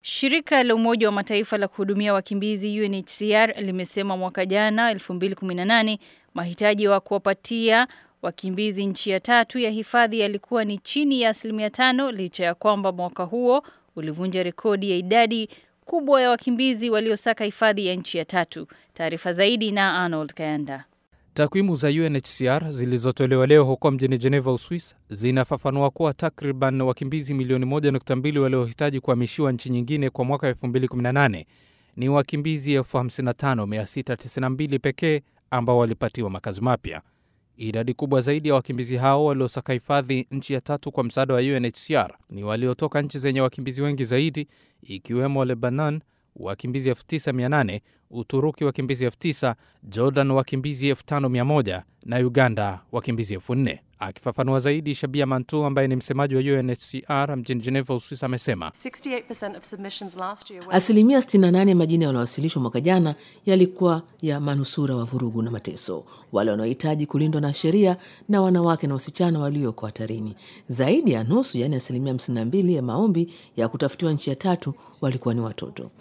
Shirika la Umoja wa Mataifa la kuhudumia wakimbizi UNHCR limesema mwaka jana 2018 mahitaji wa kuwapatia wakimbizi nchi ya tatu ya hifadhi yalikuwa ni chini ya asilimia tano licha ya kwamba mwaka huo ulivunja rekodi ya idadi kubwa ya wakimbizi waliosaka hifadhi ya nchi ya tatu. Taarifa zaidi na Arnold Kayanda. Takwimu za UNHCR zilizotolewa leo huko mjini Geneva, Uswis, zinafafanua kuwa takriban wakimbizi milioni 1.2 waliohitaji kuhamishiwa nchi nyingine kwa mwaka 2018 ni wakimbizi 55692 pekee ambao walipatiwa makazi mapya. Idadi kubwa zaidi ya wakimbizi hao waliosaka hifadhi nchi ya tatu kwa msaada wa UNHCR ni waliotoka nchi zenye wakimbizi wengi zaidi ikiwemo Lebanon wakimbizi 9800, Uturuki wakimbizi 9000, Jordan wakimbizi 5100 na Uganda wakimbizi 4000. Akifafanua zaidi, Shabia Mantu ambaye ni msemaji wa UNHCR mjini Geneva, Uswisi, amesema asilimia 68 ya majina yaliyowasilishwa mwaka jana yalikuwa ya manusura wa vurugu na mateso, wale wanaohitaji kulindwa na sheria na wanawake na wasichana walioko hatarini. Zaidi ya nusu, yaani asilimia 52 ya maombi ya kutafutiwa nchi ya tatu walikuwa ni watoto.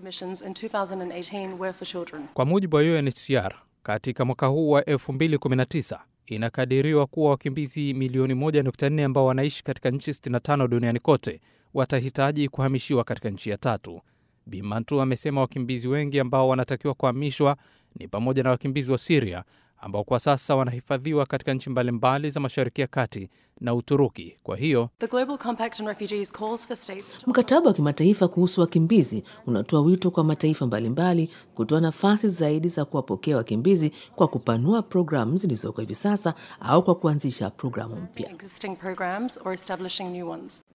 Kwa mujibu wa UNHCR, katika mwaka huu wa 2019 inakadiriwa kuwa wakimbizi milioni 1.4 ambao wanaishi katika nchi 65 duniani kote watahitaji kuhamishiwa katika nchi ya tatu. Bimantu amesema wakimbizi wengi ambao wanatakiwa kuhamishwa ni pamoja na wakimbizi wa Siria ambao kwa sasa wanahifadhiwa katika nchi mbalimbali za Mashariki ya Kati na Uturuki. Kwa hiyo mkataba wa kimataifa kuhusu wakimbizi unatoa wito kwa mataifa mbalimbali kutoa nafasi zaidi za kuwapokea wakimbizi kwa kupanua programu zilizoko hivi sasa au kwa kuanzisha programu mpya.